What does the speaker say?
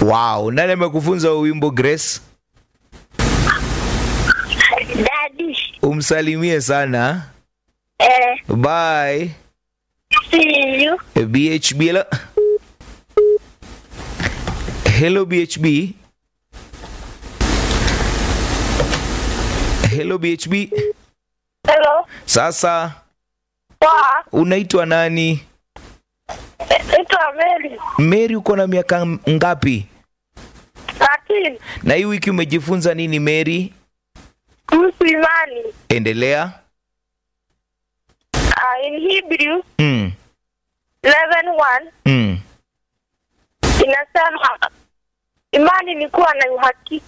Wow, nani amekufunza huu wimbo Grace? Daddy. Umsalimie sana. Eh, Bye. see you. BHB. Hello, hello BHB. Hello BHB. Hello. Sasa Poa. unaitwa nani? Eh, Naitwa Mary. Mary, uko na miaka m- ngapi? Lakini Na hii wiki umejifunza nini Mary? kuhusu imani. Endelea. Uh, in Hebrew Mm. 11:1 Mm. inasema imani ni kuwa na uhakika